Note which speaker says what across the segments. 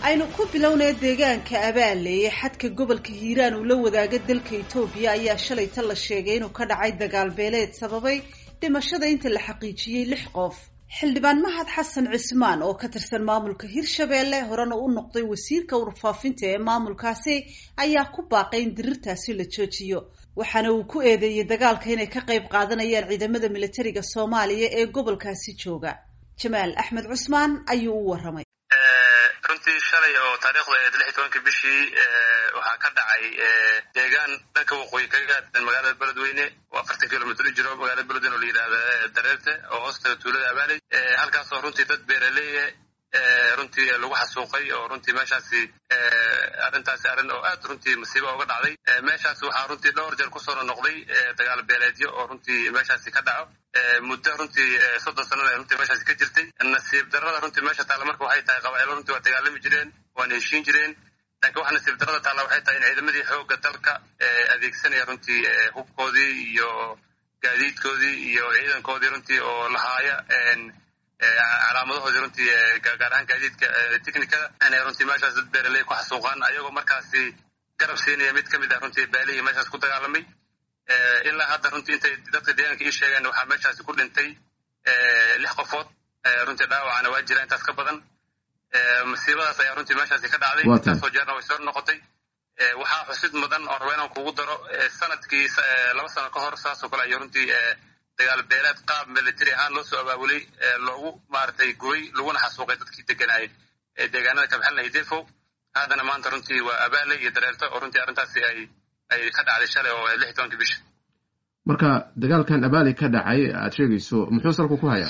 Speaker 1: aynu ku bilownay deegaanka abaale ee xadka gobolka hiiraan uu la wadaaga dalka etoobiya ayaa shalayta la sheegay inuu ka dhacay dagaal beeleed sababay dhimashada inta la xaqiijiyey lix qof xildhibaan mahad xasan cismaan oo ka tirsan maamulka hirshabeelle horena u noqday wasiirka warfaafinta ee maamulkaasi ayaa ku baaqay in dirirtaasi la joojiyo waxaana uu ku eedeeyey dagaalka inay ka qayb qaadanayaan ciidamada militariga soomaaliya ee gobolkaasi jooga jamaal axmed cusmaan ayuu u waramay
Speaker 2: runtii shalay oo taariikhda eed lix iyo tobanka bishii waxaa ka dhacay deegaan dhanka waqooyi kaga gaadsan magaalada beledweyne oo afartan kilomitr u jiro magaalada beledweyne oo la yidhahda dareerte oo hoostaga tuulada abaaley halkaasoo runtii dad beeraleeya runtii lagu xasuuqay oo runtii meeshaasi arrintaasi arrin oo aad runtii masiiba uga dhacday meeshaas waxaa runtii dhowr jeer kusoo noqday dagaal beeleedyo oo runtii meeshaasi ka dhaco muddo runtii soddon sanana runtii meeshaasi ka jirtay nasiib darrada runtii meesha taalla marka waxay tahay qabaa'ilo runtii waa dagaalami jireen waana heshiin jireen laakiin waxa nasiib darrada taalla waxay tahay in ciidamadii xoogga dalka adeegsanaya runtii hubkoodii iyo gaadiidkoodii iyo ciidankoodii runtii oo lahaaya calaamadahoodii runtii gaar ahaan gaadiidka technicada inay runtii meeshaas dad beeraley ku xasuuqaan ayagoo markaasi garab siinaya mid ka mid ah runtii baalihii meeshaas ku dagaalamay ilaa hadda runtii intay dadka deegaanka ii sheegeen waxaa meeshaasi ku dhintay lix qofood runtii dhaawacana waa jira intaas ka badan masiibadaas ayaa runtii meeshaasi ka dhacday intaasoo jeerna way soo noqotay waxaa xusid mudan oo raba inaan kugu daro sanadkii laba sano ka hor saasoo kale ayo runtii dagaal beeleed qaab military ahaan loo soo abaabulay loogu maaragtay gubay laguna xasuuqay dadkii deganaayay ee deegaanada kabxalna iyo defo haddana maanta runtii waa abaale iyo dareerto oo runtii arrintaasi ay ay ka dhacday shalay oo lix iyo tobankii bisha
Speaker 3: marka dagaalkan abaali ka dhacay aad sheegayso muxuu salku ku hayaa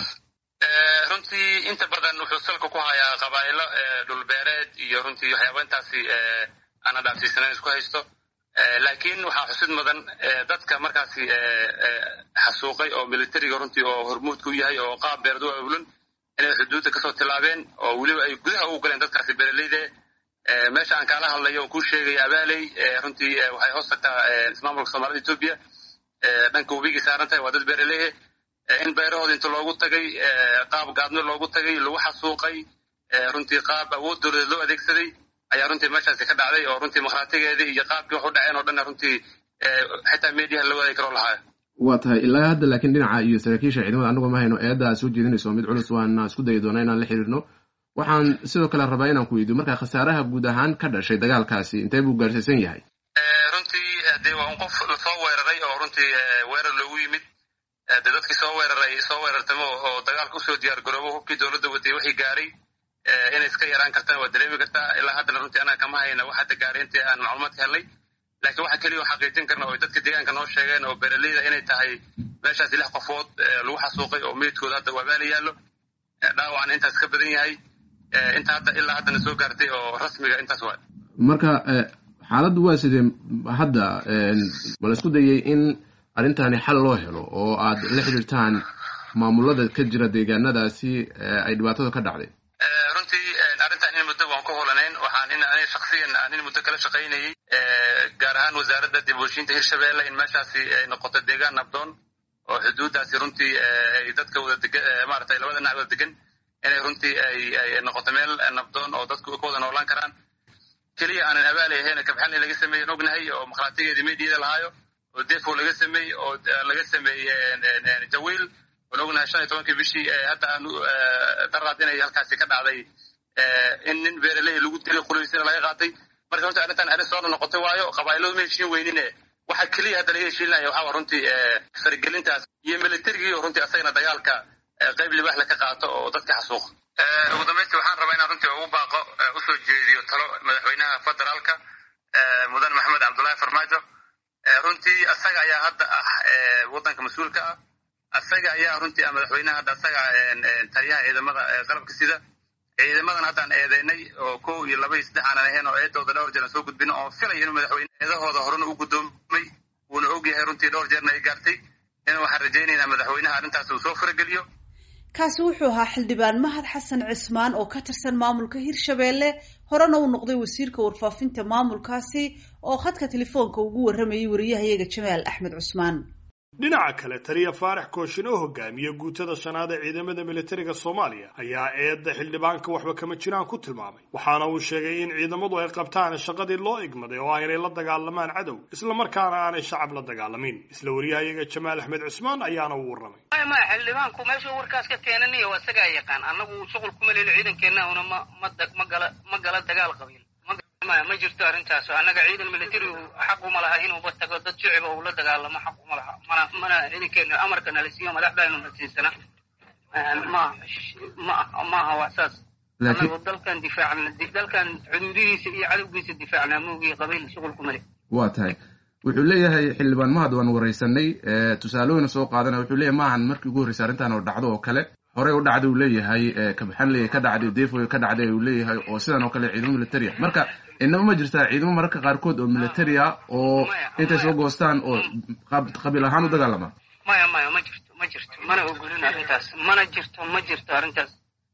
Speaker 2: runtii inta badan wuxuu salka ku hayaa qabaa'ilo dhulbeereed iyo runtii waxyaaba intaasi aana dhaafsiisanayn isku haysto laakiin waxaa xusid mudan dadka markaasi xasuuqay oo militariga runtii oo hormuudka u yahay oo qaab beerad u abulan inay xuduudda kasoo tilaabeen oo weliba ay gudaha ugu galeen dadkaasi beeraleyde meesha aan kaala hadlayo oo kuu sheegaya abaaley runtii waxay hoos tagtaa ismaamulka soomaalida etoobiya dhanka webigii saaran tahay waa dad beeraleehe in beerahooda inta loogu tagay qaab gaadno loogu tagay lagu xasuuqay runtii qaab awood dowladeed loo adeegsaday ayaa runtii meeshaasi ka dhacday oo runtii makhraatigeedii iyo qaabkii wax u dhaceen oo dhanna runtii xitaa mediaha la wadaagi karoo lahaayo
Speaker 3: waa tahay ilaa hadda laakiin dhinaca iyo saraakiisha ciidamada annagu ma hayno eedda aad soo jeedinayso mid culus waana isku dayi doonaa inaan la xiriirno waxaan sidoo kale rabaa inaan ku weydiyo marka khasaaraha guud ahaan ka dhashay dagaalkaasi intee buu gaarsiisan yahay
Speaker 2: runtii dee waa un qof lasoo weeraray oo runtii weerar loogu yimid dee dadkii soo weeraray soo weerartamo oo dagaalka usoo diyaar garoobo hubkii dowladda watay wixii gaaray inay iska yaraan kartaan waa dareemi kartaa ilaa haddana runtii anaa kama hayna wax hadda gaaray intii aan macluumaad ka helnay laakiin waxaa keliya oo xaqiijin karna oo dadka deegaanka noo sheegeen oo beeraleyda inay tahay meeshaasi lix qofood lagu xasuuqay oo meydkooda hadda waabaala yaallo dhaawacna intaas ka badan yahay inta hadda ilaa haddana soo gaartay oo rasmiga intaas waa
Speaker 3: marka xaaladdu waa sidee hadda ma la isku dayay in arrintani xal loo helo oo aad la xidhiirtaan maamulada ka jira deegaanadaasi ay dhibaatadu ka dhacday
Speaker 2: runtii arrintan in muddo waan ku holanayn waxaan in ani shaksiyan aan in muddo kala shaqaynayay gaar ahaan wasaaradda dib uheshiinta hirshabeelle in meeshaasi ay noqoto deegaan nabdoon oo xuduuddaasi runtii ay dadka wada degan maaragtay labada dhinac wada degan inay runtii ay ay noqoto meel nabdoon oo dadku ka wada noolaan karaan keliya aanan abaalay ahayn kabxalni laga sameeyen ognahay oo makhaatigeedii meydiyada lahaayo oo defo laga sameeyey oo laga sameeyey jawiil oon ognahay shan iyo tobankii bishii hadda aan daraad inay halkaasi ka dhacday in nin beeraley lagu dilay quliysina laga qaatay marka runtii arrintan arrin soo noqotay waayo qabaa'iladu ma heshiin weynine waxa keliya hadda laga heshiinaya waxaa runtii faragelintaas iyo militarigii oo runtii asagana dagaalka qayb libaax ka qaato oo dadka xasuuqa ugu dambaystii waxaan rabaa inaan runtii ugu baaqo usoo jeediyo talo madaxweynaha federaalka mudan maxamed cabdullaahi farmaajo runtii asaga ayaa hadda ah waddanka mas-uulka ah asaga ayaa runtii ah madaxweynaha hadda asaga taliyaha ciidamada qalabka sida ciidamadan haddaan eedeynay oo kow iyo laba iyo saddex aanan ahayn oo eedooda dhowr jeer aan soo gudbin oo filaya inuu madaxweyne eedahooda horena u guddoomay wuuna og yahay runtii dhowr jeerna ay gaartay in waxaan rajaynaynaa madaxweynaha arrintaas uu soo farageliyo
Speaker 1: kaasi wuxuu ahaa xildhibaan mahad xasan cismaan oo ka tirsan maamulka hirshabeelle horena uu noqday wasiirka warfaafinta maamulkaasi oo khadka telefoonka ugu warramayay wariyahayaga jamaal axmed cusmaan
Speaker 4: dhinaca kale taliya faarax kooshin oo hogaamiye guutada shanaad ee ciidamada militariga soomaaliya ayaa eedda xildhibaanka waxba kama jiraan ku tilmaamay waxaana uu sheegay in ciidamadu ay qabtaan shaqadii loo igmaday oo ah inay la dagaalamaan cadow islamarkaana aanay shacab la dagaalamin isla wariyahayaga jamaal axmed cusmaan ayaana u warramay
Speaker 5: ma xildhibaanku meeshuu warkaas ka keenanayo isagaa yaqaan annagu shuqul kuma leli ciidankeenna una ma ma gala ma gala dagaal qabiil ma jirto arrintaas annaga ciidan militari xaq uma laha inuuba tago dad shiciba uu la dagaalamo xaq uma laha mana mana ciidankeena amarka nala siiyo madaxdaynu nasiisana ma ma maaha wax saas annagu dalkan difaacna dalkan xuduudihiisa iyo cadowgiisa difaacnaa moogii qabiil shuqul kuma le
Speaker 3: waa tahay wuxuu leeyahay xildhibaan mahad waan waraysanay tusaalooyina soo qaadanaya wuxuu leeyahay maahan markii ugu horreysay arrintan oo dhacdo oo kale horey u dhacday uu leeyahay kabaxanley ka dhacday defoy ka dhacday uu leeyahay oo sidan oo kale ciidamo militaria marka inaba ma jirtaa ciidamo mararka qaarkood oo militaria oo intay soo goostaan oo qabiil ahaan u dagaalama
Speaker 5: maya maya ma jirto ma jirto mana ogolin arrintaas mana jirto ma jirto arrintaas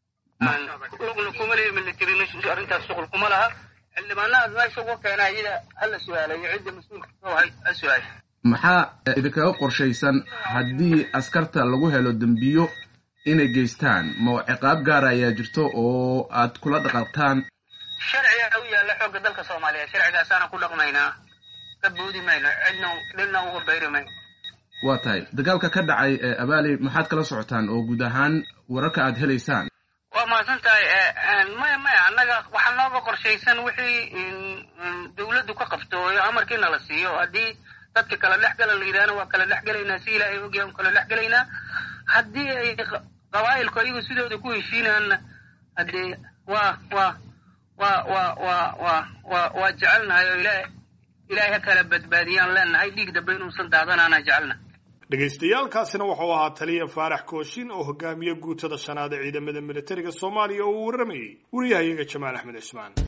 Speaker 5: lugna kuma leeya military arrintaas shuqul kuma laha xildhibaanahaas meesha ugu keena iyada hala su-aalayo cidda mas-uulka ha su-aal
Speaker 3: maxaa idinkaga qorshaysan haddii askarta lagu helo dembiyo inay geystaan ma ciqaab gaara ayaa jirto oo aad kula dhaqaaqtaan
Speaker 5: sharciga u yaalla xoogga dalka soomaaliya sharcigaasaana ku dhaqmaynaa ka boodi mayno cidna dhilna uga bayri mayno
Speaker 3: waa tahay dagaalka ka dhacay abaali maxaad kala socotaan oo guud ahaan wararka aad helaysaan
Speaker 5: waa mahadsan tahay maya maya annaga waxaa nooga qorshaysan wixii dawladdu ka qabto oo amarkiina la siiyo haddii dadka kala dhex gala la yidhahna waa kala dhex gelaynaa si ilaahay ogyahay un kala dhex gelaynaa haddii ay qabaa'ilku ayagu sidooda ku heshiinaanna haddee waa waa waa waa waa waa waa waa jecelnahay oo ilaah ilaahay ha kala badbaadiyaan leenahay dhiig dambe inuusan daadanaana jecelna
Speaker 4: dhagaystayaalkaasina wuxuu ahaa taliya faarax kooshin oo hogaamiye guutada shanaad ee ciidamada militariga soomaaliya oo uu warramayey wariyahayaga jamaal axmed cismaan